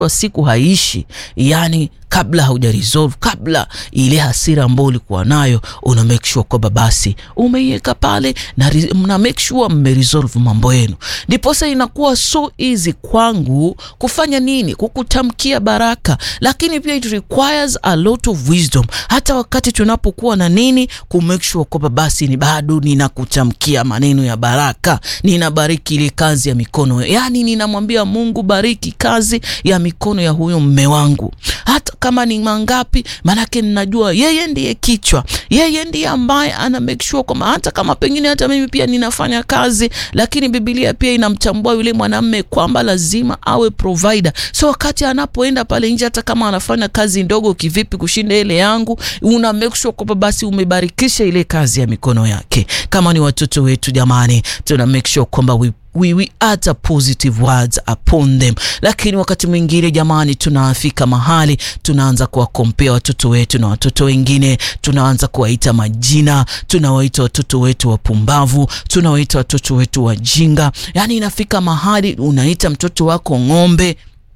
wa siku haishi, yani kabla hauja resolve, kabla ile hasira ambayo ulikuwa nayo, una make sure kwamba basi umeiweka pale na mna make sure mme resolve mambo yenu, ndiposa inakuwa so easy kwangu kufanya nini, kukutamkia baraka, lakini pia it requires a lot of wisdom, hata wakati tunapokuwa na nini, ku make sure kwamba basi ni bado ninakutamkia maneno ya baraka, ninabariki ile kazi ya mikono, yani ninamwambia Mungu, bariki kazi ya mikono ya huyo mme wangu, hata kama ni mangapi, manake ninajua yeye ndiye kichwa, yeye ndiye ambaye ana make sure kwamba hata kama pengine hata mimi pia ninafanya kazi, lakini Biblia pia inamtambua yule mwanamme kwamba lazima awe provider. So wakati anapoenda pale nje, hata kama anafanya kazi ndogo kivipi kushinda ile yangu, una make sure kwamba basi umebarikisha ile kazi ya mikono yake. Kama ni watoto wetu, jamani, tuna make sure kwamba we we, we utter positive words upon them, lakini wakati mwingine jamani, tunafika mahali tunaanza kuwakompea watoto wetu na watoto wengine, tunaanza kuwaita majina, tunawaita watoto wetu wapumbavu, tunawaita watoto wetu wajinga. Yani inafika mahali unaita mtoto wako ng'ombe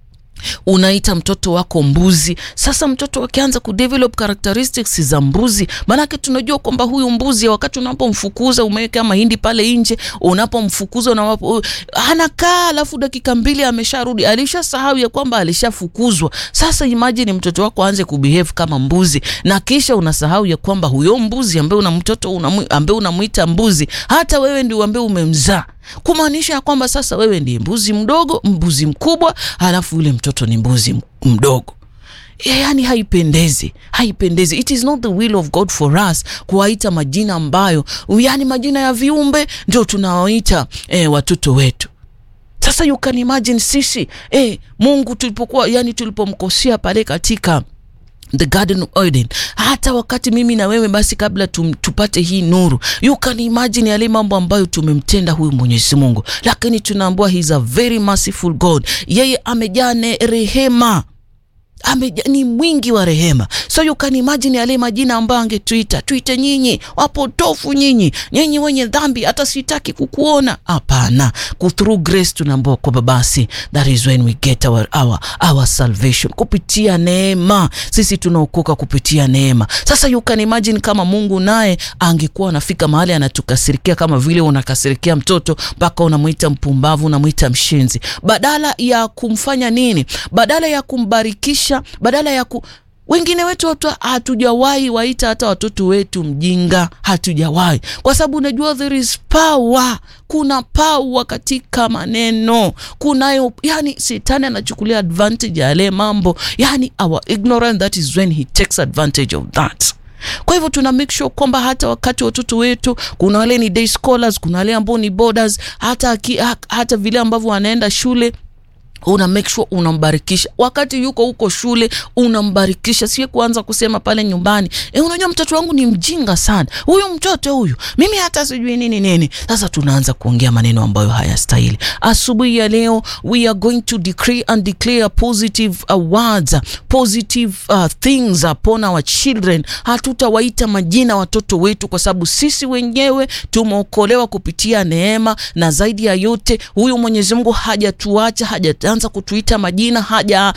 unaita mtoto wako mbuzi. Sasa mtoto akianza kudevelop characteristics za mbuzi, maanake tunajua kwamba huyu mbuzi, wakati unapomfukuza umeweka mahindi pale nje, unapomfukuza una anakaa, alafu dakika mbili amesharudi, alishasahau ya kwamba alishafukuzwa. Sasa imagine mtoto wako aanze kubehave kama mbuzi, na kisha unasahau ya kwamba huyo mbuzi ambaye una mtoto ambaye unamuita mbuzi, hata wewe ndio ambaye umemzaa kumaanisha ya kwamba sasa wewe ndiye mbuzi mdogo, mbuzi mkubwa, halafu yule mtoto ni mbuzi mdogo. Yani haipendezi, haipendezi. It is not the will of God for us kuwaita majina ambayo, yani majina ya viumbe ndio tunawaita eh, watoto wetu. Sasa you can imagine sisi eh, Mungu tulipokuwa, yani tulipomkosea pale katika the Garden of Eden, hata wakati mimi na wewe basi, kabla tum, tupate hii nuru, you can imagine yale mambo ambayo tumemtenda huyu Mwenyezi Mungu, lakini tunaambiwa he is a very merciful God. Yeye amejaa rehema Ame, ni mwingi wa rehema. So you can imagine yale majina ambayo angetuita, tuite nyinyi wapotofu, nyinyi nyinyi wenye dhambi, hata sitaki kukuona. Hapana, through grace tunaambiwa kwamba basi that is when we get our, our, our salvation kupitia neema. Sisi tunaokoka kupitia neema. Sasa you can imagine kama Mungu naye angekuwa anafika mahali anatukasirikia kama vile unakasirikia mtoto mpaka unamwita mpumbavu, unamwita mshenzi, badala ya kumfanya nini? Badala ya kumbarikisha badala ya ku wengine wetu watu hatujawahi waita hata watoto wetu mjinga, hatujawahi kwa sababu unajua there is power, kuna power katika maneno kunayo. Yani shetani anachukulia advantage ya yale mambo, yani our ignorance, that is when he takes advantage of that. Kwa hivyo tuna make sure kwamba hata wakati watoto wetu, kuna wale ni day scholars, kuna wale ambao ni boarders, hata, hata vile ambavyo wanaenda shule una make sure unambarikisha wakati yuko huko shule, unambarikisha, sie kuanza kusema pale nyumbani e, unajua mtoto wangu ni mjinga sana, huyu mtoto huyu, mimi hata sijui nini nini. Sasa tunaanza kuongea maneno ambayo hayastahili. Asubuhi ya leo we are going to decree and declare positive uh, words, positive uh, things upon our children. Hatutawaita majina watoto wetu, kwa sababu sisi wenyewe tumeokolewa kupitia neema, na zaidi ya yote huyu Mwenyezi Mungu hajatuacha haja anza kutuita majina haja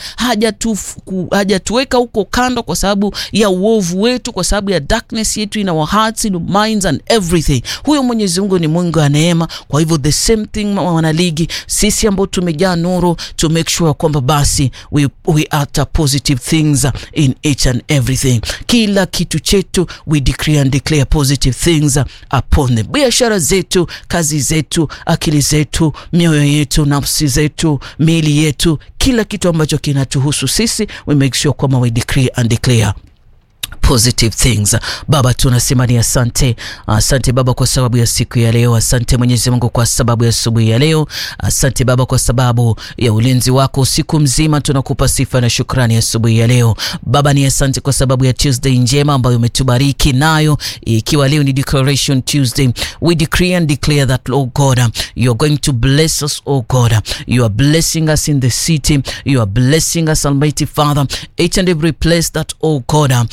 hajatuweka haja huko kando kwa sababu ya uovu wetu, kwa sababu ya darkness yetu in our hearts in our minds and everything. Huyo Mwenyezi Mungu ni Mungu wa neema. Kwa hivyo the same thing, wanaligi, sisi ambao tumejaa nuru to make sure kwamba basi we, we utter positive things in each and everything. Kila kitu chetu we decree and declare positive things upon them. Biashara zetu, kazi zetu, akili zetu, mioyo yetu, nafsi zetu miili yetu, kila kitu ambacho kinatuhusu sisi, we make sure kwamba we decree and declare positive things. Baba, tunasema ni asante, asante Baba kwa sababu ya siku ya leo. Asante Mwenyezi Mungu kwa sababu ya asubuhi ya leo. Asante Baba kwa sababu ya ulinzi wako siku mzima. Tunakupa sifa na shukrani asubuhi ya leo Baba. Ni asante kwa sababu ya Tuesday njema ambayo umetubariki nayo, ikiwa leo ni Declaration Tuesday. We decree and declare that oh God, you are going to bless us oh God, you are blessing us in the city, you are blessing us Almighty Father, each and every place that oh God we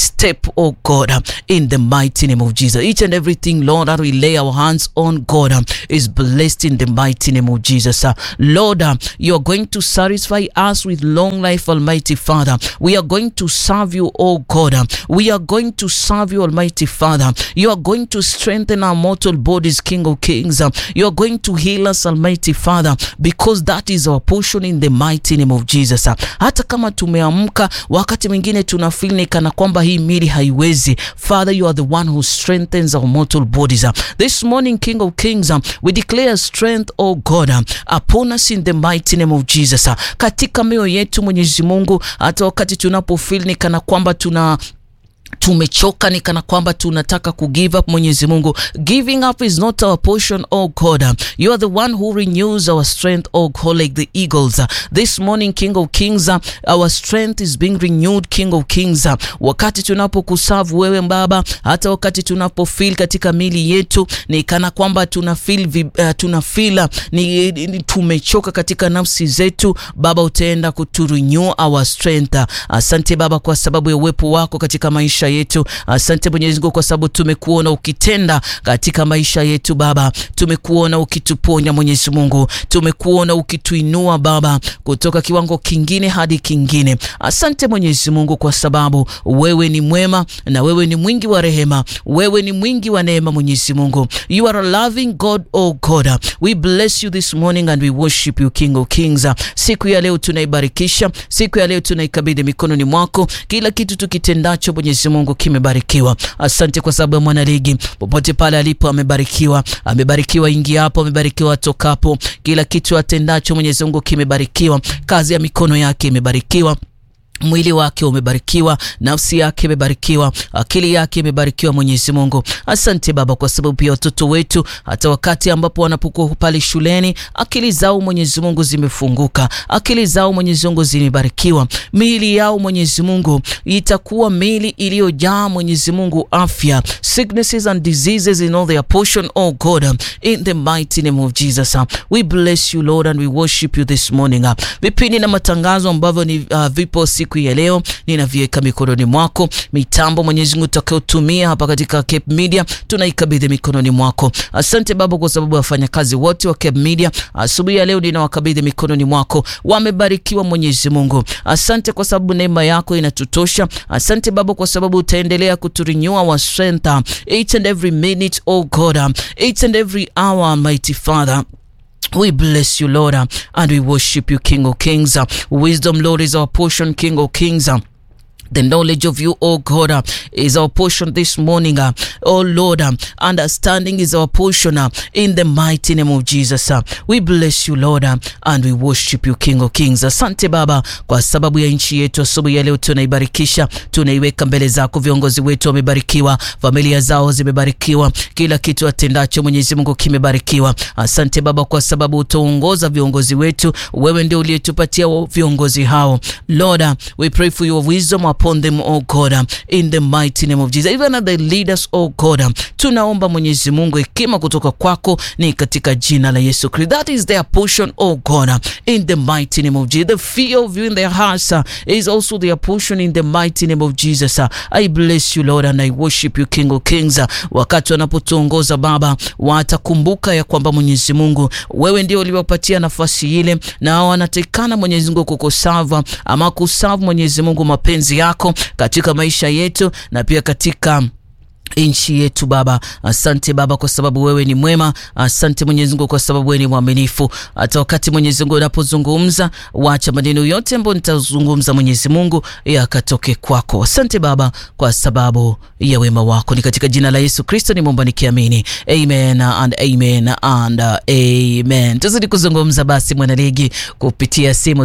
step, oh God, in the mighty name of Jesus. Each and everything, Lord, that we lay our hands on, God, is blessed in the mighty name of Jesus. Lord, you are going to satisfy us with long life, Almighty Father. We are going to serve you, oh God. We are going to serve you, Almighty Father. You are going to strengthen our mortal bodies, King of Kings. You are going to heal us, Almighty Father, because that is our portion in the mighty name of Jesus. Hata kama tumeamka, wakati mwingine tuna feel ni kana kwamba hii mili haiwezi. Father, you are the one who strengthens our mortal bodies. This morning, King of Kings, we declare strength, oh God, upon us in the mighty name of Jesus. Katika mioyo yetu Mwenyezi Mungu, hata wakati tunapo feel ni kana kwamba tuna tumechoka ni kana kwamba tunataka ku give up. Mwenyezi Mungu, giving up is not our portion, oh God. You are the one who renews our strength, oh God, like the eagles. This morning, King of Kings, our strength is being renewed, King of Kings. Wakati tunapokusavu wewe Baba, hata wakati tunapo feel katika mili yetu ni kana kwamba tuna feel uh, tuna feel ni, ni tumechoka katika nafsi zetu, Baba utaenda kuturenew our strength. Asante Baba kwa sababu ya uwepo wako katika maisha yetu. Asante Mwenyezi Mungu kwa sababu tumekuona ukitenda katika maisha yetu Baba, tumekuona ukituponya Mwenyezi Mungu, tumekuona ukituinua Baba kutoka kiwango kingine hadi kingine. Asante Mwenyezi Mungu kwa sababu wewe ni mwema na wewe ni mwingi wa rehema, wewe ni mwingi wa neema Mwenyezi Mungu. You are a loving God, oh God. We bless you this morning and we worship you King of Kings. Siku ya leo tunaibarikisha, siku ya leo tunaikabidhi mikononi mwako, kila kitu tukitendacho Mwenyezi Mungu kimebarikiwa. Asante kwa sababu ya mwanaligi popote pale alipo amebarikiwa, amebarikiwa ingiapo, amebarikiwa tokapo, kila kitu atendacho Mwenyezi Mungu kimebarikiwa, kazi ya mikono yake imebarikiwa mwili wake umebarikiwa, nafsi yake imebarikiwa, akili yake imebarikiwa. Mwenyezi Mungu, asante Baba, kwa sababu pia watoto wetu hata wakati ambapo wanapokuwa pale shuleni, akili zao Mwenyezi Mungu zimefunguka, akili zao Mwenyezi Mungu zimebarikiwa, miili yao Mwenyezi Mungu itakuwa miili iliyojaa Mwenyezi Mungu afya, sicknesses and diseases in all their portion, oh God, in the mighty name of Jesus. We bless you Lord and we worship you this morning. Vipindi na matangazo ambavyo ni uh, vipo siku ya leo ninaviweka mikononi mwako. Mitambo Mwenyezi Mungu utakayotumia hapa katika Cape Media tunaikabidhi mikononi mwako. Asante Baba kwa sababu wafanyakazi wote wa Cape Media asubuhi ya leo ninawakabidhi mikononi mwako, wamebarikiwa Mwenyezi Mungu. Asante kwa sababu neema yako inatutosha. Asante Baba kwa sababu utaendelea kuturenew our strength each and every minute, oh God, each and every hour, mighty Father. We bless you, Lord, and we worship you, King of Kings. Wisdom, Lord, is our portion, King of Kings. The knowledge of you, oh God, uh, is our portion this morning. Uh, oh Lord, uh, understanding is our portion uh, in the mighty name of Jesus. Uh, we bless you, Lord, uh, and we worship you, King of Kings. Asante Baba kwa sababu ya nchi yetu. Asubuhi ya leo tunaibarikisha, tunaiweka mbele zako. Viongozi wetu wamebarikiwa, familia zao zimebarikiwa, kila kitu atendacho Mwenyezi Mungu kimebarikiwa. Asante Baba kwa sababu utaongoza viongozi wetu. Wewe ndio uliyetupatia viongozi hao. Lord, uh, we pray for your wisdom upon them, oh God, in the mighty name of Jesus. Even as they lead us, oh God, tunaomba Mwenyezi Mungu hekima kutoka kwako ni katika jina la Yesu Kristo. That is their portion, oh God, in the mighty name of Jesus. The fear of you in their hearts uh, is also their portion in the mighty name of Jesus. Uh, I bless you Lord and I worship you King of Kings. Uh, wakati wanapotuongoza Baba, watakumbuka ya kwamba Mwenyezi Mungu wewe ndio uliwapatia nafasi ile, na wanatekana Mwenyezi Mungu kukusava ama kusavu Mwenyezi Mungu mapenzi yako katika maisha yetu na pia katika nchi yetu Baba. Asante Baba kwa sababu wewe ni mwema. Asante Mwenyezi Mungu kwa sababu wewe ni mwaminifu. Hata wakati Mwenyezi Mungu unapozungumza, wacha maneno yote ambayo nitazungumza Mwenyezi Mungu yakatoke kwako. Asante Baba kwa sababu ya wema wako, ni katika jina la Yesu Kristo nimeomba nikiamini, amen and amen and amen. Tuzidi kuzungumza basi, mwanaligi kupitia simu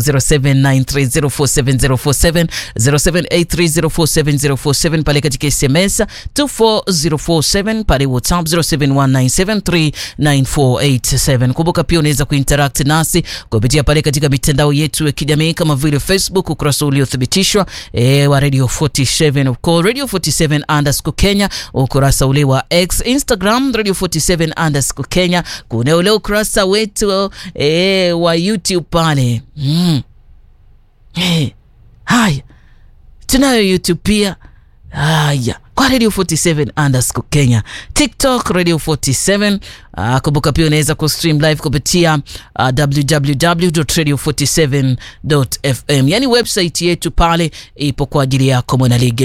0793047047 0783047047 pale katika SMS 047 pale WhatsApp 0719739487. Kumbuka pia unaweza kuinteract nasi kupitia pale katika mitandao yetu ya kijamii kama vile Facebook, ukurasa uliothibitishwa e, wa Radio 47 of course, Radio 47 underscore Kenya, ukurasa ule wa X, Instagram Radio 47 underscore Kenya, kuna ule ukurasa wetu e, wa YouTube pale mm. Hey, haya tunayo YouTube pia haya kwa radio 47 underscore kenya tiktok radio 47 uh, kumbuka pia unaweza kustream live kupitia uh, www.radio47.fm yani website yetu pale ipo kwa ajili yako mwanaligi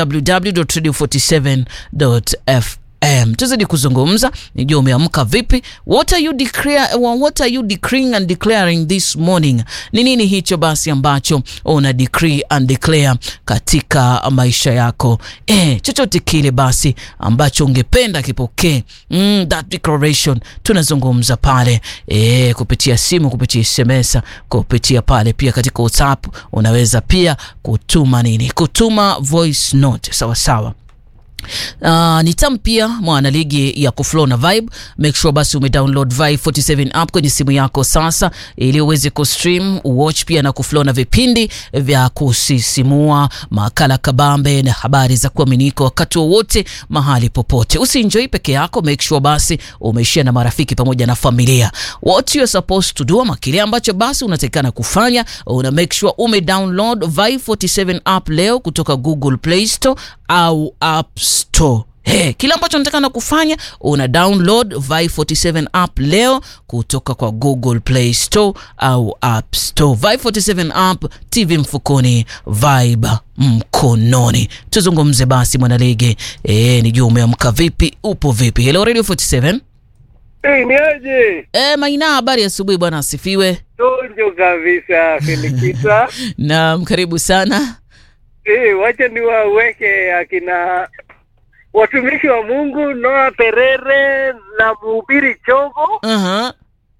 www.radio47.fm Um, tuzidi kuzungumza nijua umeamka vipi what are you declare, what are you decreeing and declaring this morning ni nini hicho basi ambacho una decree and declare katika maisha yako eh, chochote kile basi ambacho ungependa kipokee mm, that declaration tunazungumza pale eh, kupitia simu kupitia sms kupitia pale pia katika whatsapp unaweza pia kutuma nini kutuma voice note sawa sawa Uh, ni tam pia mwana ligi ya kuflow na vibe make sure basi umedownload vibe 47 app kwenye simu yako sasa ili uweze kustream watch pia na kuflow na vipindi vya kusisimua makala kabambe na habari za kuaminika wakati wowote mahali popote usienjoi peke yako make sure basi umeishia na marafiki pamoja na familia what you are supposed to do ama kile ambacho basi unatakikana kufanya una make sure ume download vibe 47 app leo kutoka google play store au app store Hey, kile ambacho natakana kufanya una download Vi 47 app leo kutoka kwa Google Play Store au App Store. Vi 47 app, TV mfukoni, vibe mkononi. Tuzungumze basi mwanalege, eh, nijua umeamka vipi, upo vipi? Hello Radio 47. Hey, ni aje? Eh, Maina, habari asubuhi bwana, asifiwe. Tonjo kabisa Felikita. Naam, karibu sana. hey, wacha niwaweke akina watumishi wa Mungu Noah Perere na mhubiri Chogo. Aha.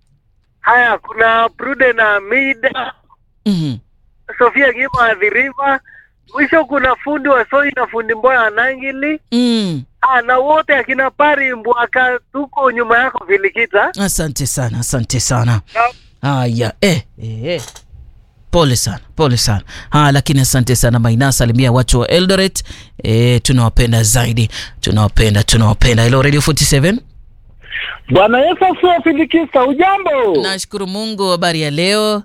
Haya, kuna Prude na Amida, Mhm. Sofia Gima Adhiriva. Mwisho kuna fundi wa Soi na fundi Mboya Anangili. Mm. Ah, na wote akina Pari Mbwaka, tuko nyuma yako Felikita. Asante sana, asante sana. Na Haya, eh, eh, eh. Pole sana, pole sana. Ha, lakini asante sana Maina, salimia watu wa Eldoret. Eh, tunawapenda zaidi, tunawapenda, tunawapenda. Hello Radio 47. Bwana Yesu asifiwe. Filikista, ujambo? Nashukuru Mungu, habari ya leo.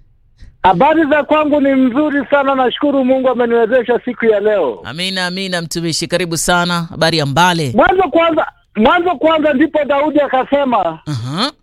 Habari za kwangu ni mzuri sana, nashukuru Mungu ameniwezesha siku ya leo. Amina, amina mtumishi, karibu sana. Habari ya Mbale. Mwanzo kwanza, mwanzo kwanza ndipo Daudi akasema, Aha.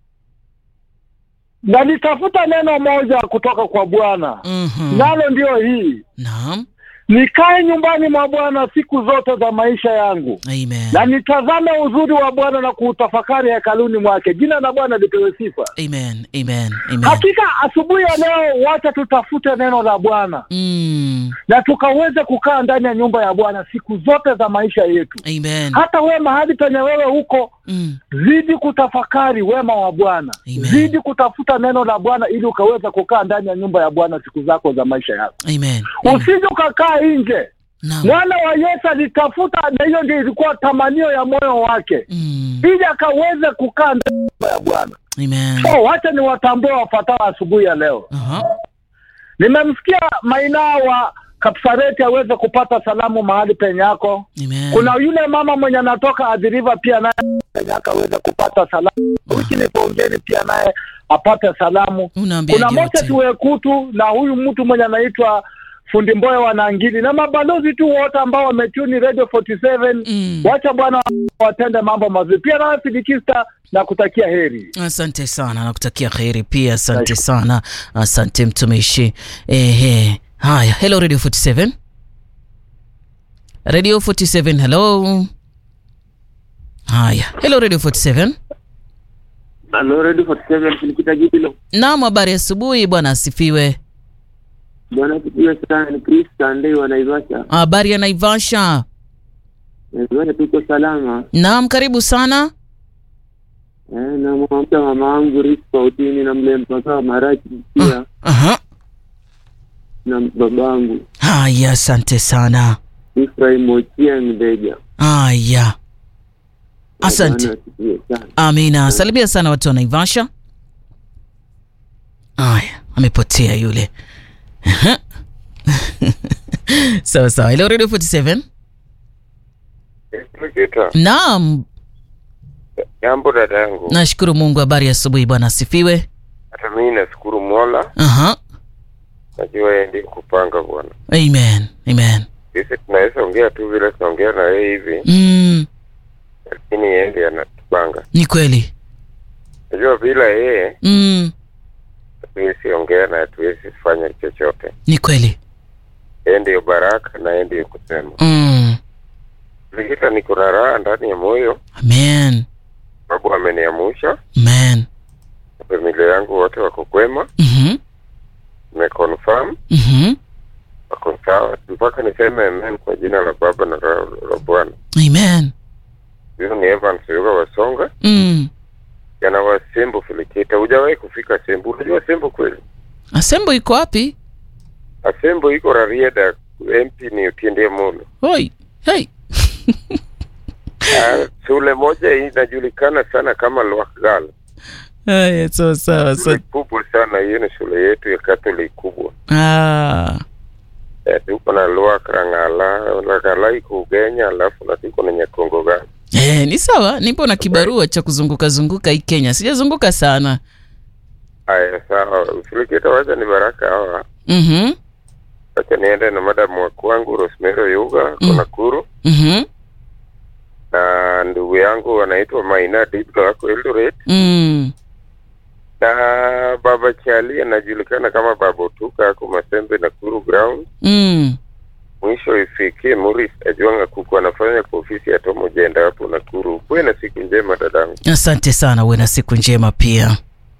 nalitafuta neno moja kutoka kwa Bwana, Mhm. nalo ndio hii, Naam. nikae nyumbani mwa Bwana siku zote za maisha yangu, Amen. na nitazame uzuri wa Bwana na kuutafakari hekaluni mwake. Jina la Bwana lipewe sifa. Amen. Amen. Amen. Hakika asubuhi ya leo, wacha tutafute neno la Bwana Mm. na tukaweze kukaa ndani ya nyumba ya Bwana siku zote za maisha yetu. Amen. Hata wewe mahali penye wewe huko, Mm. zidi kutafakari wema wa Bwana, Amen. zidi kutafuta neno la Bwana ili ukaweze kukaa ndani ya nyumba ya Bwana siku zako za maisha yako. Amen. Amen. Usije ukakaa nje. Naam. Mwana wa Yesu alitafuta, na hiyo ndio ilikuwa tamanio ya moyo wake, Mm. ili akaweze kukaa ndani ya nyumba ya Bwana. Amen. So wacha niwatambue wafuatao asubuhi ya leo. Aha. Nimemsikia Maina wa Kapsareti aweze kupata salamu mahali penye yako. Amen. Kuna yule mama mwenye anatoka Adhiriva pia naye penye yako aweze kupata salamu. Wiki ni pongeni pia naye apate salamu. Unaambia Kuna Moses yote. Wekutu na huyu mtu mwenye anaitwa Fundi Mboya wa Nangili na mabalozi tu wote ambao wametuni Radio 47 Mm. wacha Bwana watende mambo mazuri. Pia nawe Filikista na kutakia heri. Asante sana, nakutakia kheri pia. Asante sana, asante mtumishi. Ehe, haya. Hello Radio 47. Radio 47, hello. Haya, hello Radio 47. Halo, Radio 47 Filikita Jibilo. Naam, habari asubuhi bwana, asifiwe. Bwana asifiwe sana. Ni Chris Sunday wa Naivasha. Habari ya Naivasha. Naivasha tuko salama. Naam, karibu sana. Eh, na mwamta mama wangu Rispa Utini na mle mpaka wa Marachi pia Aha. na babangu Haya, asante sana. Ifrahim Ochieng Deja. Haya, asante. Bwana asifiwe sana. Amina, salimia sana watu wa Naivasha. Aya, amepotea yule. Aha. sawa sawa. Hello Radio 47. Felikita, Naam, jambo dada yangu. nashukuru Mungu. Habari ya asubuhi bwana, asifiwe. Hata mimi nashukuru Mola, Aha. najua yeye ndiye kupanga bwana. Amen. Amen. sisi tunaweza ongea tu vile tunaongea na yeye hivi, mm, lakini yeye ndiye anatupanga. ni kweli Najua bila yeye mm, hatuwezi ongea na hatuwezi fanya chochote. ni kweli Yeye ndiyo baraka na yeye ndiyo kusema. mm, Likita, niko na raha ndani ya moyo amen sababu ameniamusha. amen Familia yangu wote wako kwema, mhm, nimeconfirm mhm. wako sawa, mpaka niseme amen kwa jina la Baba na la la Bwana. amen Huyu ni Evans Yuga Wasonga, mm. jana wa Sembo Filikita. Hujawahi kufika Sembo? Unajua Sembo kweli? asembo iko wapi Asembo iko Rarieda, MP ni Otiende Amolo. hoi hey. Ah, shule moja inajulikana sana kama Lwakgal. Haya, sawa sawa Shule sa- kubwa sana hiyo, ni shule yetu ya Catholic kubwa. ah. Eh, tuko na Lwak Rangala, Rangala iko Ugenya, alafu na tuko na Nyakongo gani. Eh, ni sawa nipo na kibarua cha kuzunguka zunguka hii kenya sijazunguka sana Haya, sawa. Filikita, wacha ni baraka hawa. mhm, Wacha niende na madamu wa kwangu Rosemary Yuga Mm. mm. Nakuru mhm, na ndugu yangu anaitwa Maina Diblo ako Eldoret mm. na baba Chali anajulikana kama Baba Utuka ako Masembe Nakuru ground. Mm. Mwisho ifikie Muris Ajwanga kuku anafanya kwa ofisi ya Tomo Jenda hapo Nakuru. Kuwe na siku njema dadangu. asante sana uwe na siku njema pia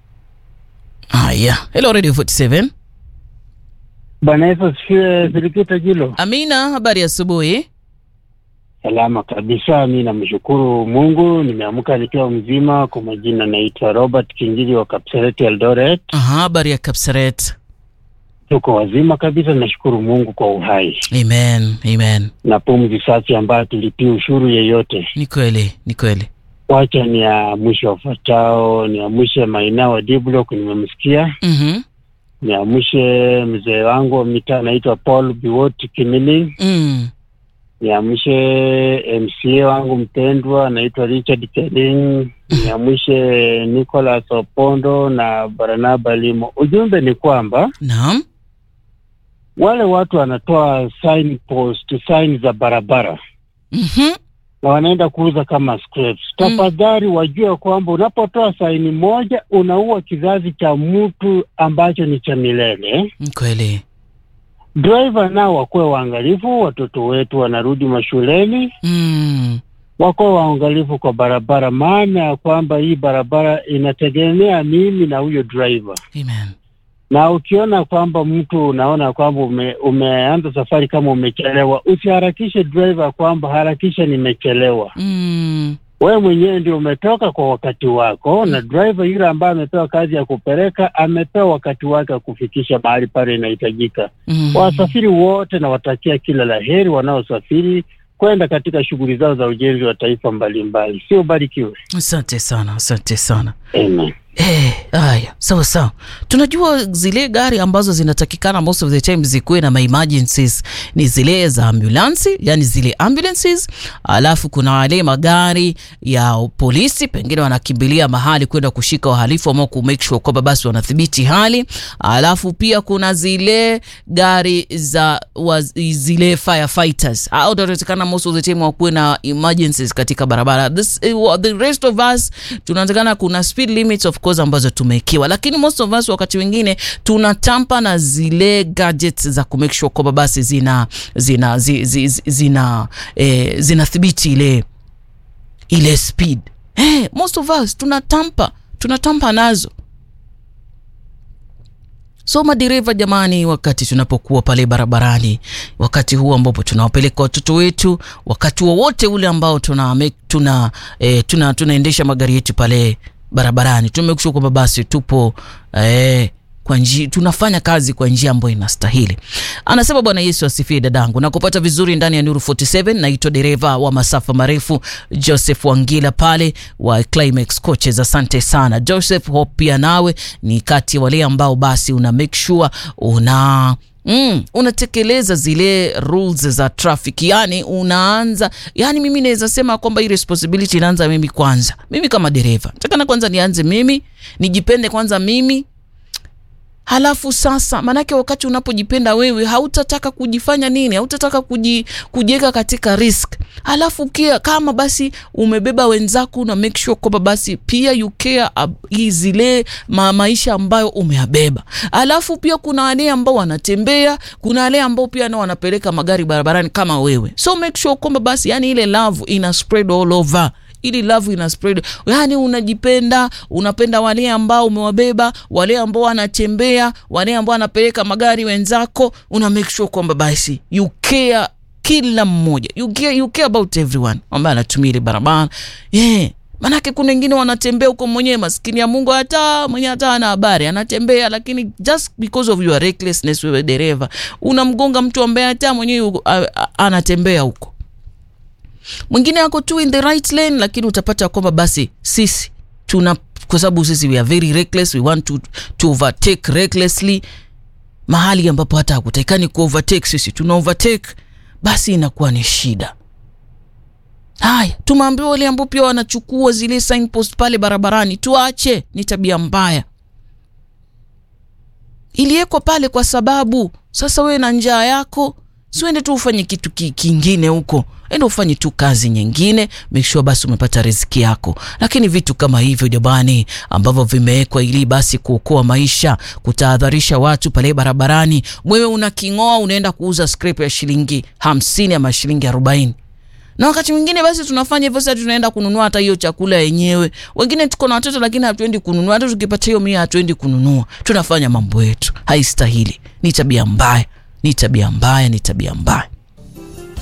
haya hello radio 47 Bwana Yesu asifiwe. Filikita Jilo, amina habari ya asubuhi salama kabisa. Mi namshukuru Mungu, nimeamka nikiwa mzima. Kwa majina naitwa Robert Kingili wa Kapseret Eldoret. aha habari ya kapsaret Tuko wazima kabisa, nashukuru Mungu kwa uhai amen amen na pumzi safi ambayo tulipia ushuru yeyote. ni kweli ni kweli Wacha ni ya mwisho wafuatao, ni ya mwisho Maina wa D-Block, nimemsikia. mhm, Niamshe mzee wangu wa mitaa anaitwa Paul Biwot Kimili. mm. Niamshe MCA wangu mpendwa anaitwa Richard Keling. Niamshe Nicholas Opondo na Barnaba Limo. Ujumbe ni kwamba naam wale watu wanatoa sign post, sign za barabara mhm, na wanaenda kuuza kama scraps. Tafadhali wajue kwamba unapotoa saini moja unaua kizazi cha mtu ambacho ni cha milele. ni kweli Driver nao wakuwe waangalifu, watoto wetu wanarudi mashuleni, mm. wakuwe waangalifu kwa barabara, maana ya kwamba hii barabara inategemea mimi na huyo driver. amen Na ukiona kwamba mtu unaona kwamba ume, umeanza safari kama umechelewa, usiharakishe driver kwamba harakisha, nimechelewa. mm. Wewe mwenyewe ndio umetoka kwa wakati wako, na driver yule ambaye amepewa kazi ya kupeleka amepewa wakati wake wa kufikisha mahali pale inahitajika. mm. Wasafiri wote nawatakia kila la heri wanaosafiri kwenda katika shughuli zao za ujenzi wa taifa mbalimbali. Sio barikiwe. asante sana asante sana Amen. Eh, haya sawa sawa tunajua zile gari ambazo zinatakikana most of the time zikuwe na my emergencies ni zile za ambulansi yani zile ambulances alafu kuna wale magari ya polisi pengine wanakimbilia mahali kwenda kushika wahalifu ama ku make sure kwamba basi wanathibiti hali alafu pia kuna zile gari za wa, zile firefighters au tunatakikana most of the time wakuwe na emergencies katika barabara This, eh, wa- the rest of us tunatakana kuna speed limits of course ambazo tumewekewa lakini most of us wakati wengine tunatampa na zile gadgets za ku make sure kwamba basi zina zina zi, zi, zi, zina eh, zinathibiti ile ile speed hey, most of us tunatampa tunatampa nazo so madereva jamani wakati tunapokuwa pale barabarani wakati huu ambapo tunawapeleka watoto wetu wakati wowote ule ambao tuna, make- tuna, eh, tuna tunaendesha magari yetu pale barabarani tumekishua kwamba basi tupo eh, kwa njia tunafanya kazi kwa njia ambayo inastahili anasema bwana yesu asifie dadangu na kupata vizuri ndani ya nuru 47 naitwa dereva wa masafa marefu joseph wangila pale wa climax coaches asante sana joseph hope pia nawe ni kati ya wale ambao basi una make sure una Mm, unatekeleza zile rules za traffic yani unaanza yani mimi naweza sema kwamba hii responsibility inaanza mimi kwanza mimi kama dereva takana kwanza nianze mimi nijipende kwanza mimi halafu sasa maanake wakati unapojipenda wewe hautataka kujifanya nini hautataka kuji, kujiweka katika risk halafu kia kama basi umebeba wenzako na make sure kwamba basi pia you care ab- zile ma, maisha ambayo umeyabeba halafu pia kuna wale ambao wanatembea kuna wale ambao pia nao wanapeleka magari barabarani kama wewe so make sure kwamba basi yani ile love ina spread all over ili love ina spread yani unajipenda unapenda wale ambao umewabeba wale ambao wanatembea wale ambao wanapeleka magari wenzako una make sure kwamba basi you care kila mmoja you care, you care about everyone ambaye anatumia ile barabara yeah. manake kuna wengine wanatembea huko mwenyewe maskini ya mungu hata mwenye hata ana habari anatembea lakini just because of your recklessness wewe dereva unamgonga mtu ambaye hata mwenyewe yuko- a- a- anatembea huko mwingine ako tu in the right lane lakini utapata kwamba basi sisi tuna kwa sababu sisi we are very reckless we want to, to overtake recklessly mahali ambapo hata hakutakikani ku overtake sisi tuna overtake basi inakuwa ni shida haya tumeambiwa wale ambao pia wanachukua zile signpost pale barabarani tuache ni tabia mbaya iliwekwa pale kwa sababu sasa wewe na njaa yako siuende tu ufanye kitu ki, kingine huko enda ufanye tu kazi nyingine make sure basi umepata riziki yako lakini vitu kama hivyo jamani ambavyo vimewekwa ili basi kuokoa maisha kutahadharisha watu pale barabarani wewe unaking'oa unaenda kuuza scrap ya shilingi hamsini ama shilingi arobaini na wakati mwingine basi tunafanya hivyo sasa tunaenda kununua hata hiyo chakula yenyewe wengine tuko na watoto lakini hatuendi kununua hata tukipata hiyo mia hatuendi kununua tunafanya mambo yetu haistahili ni tabia mbaya ni tabia mbaya ni tabia mbaya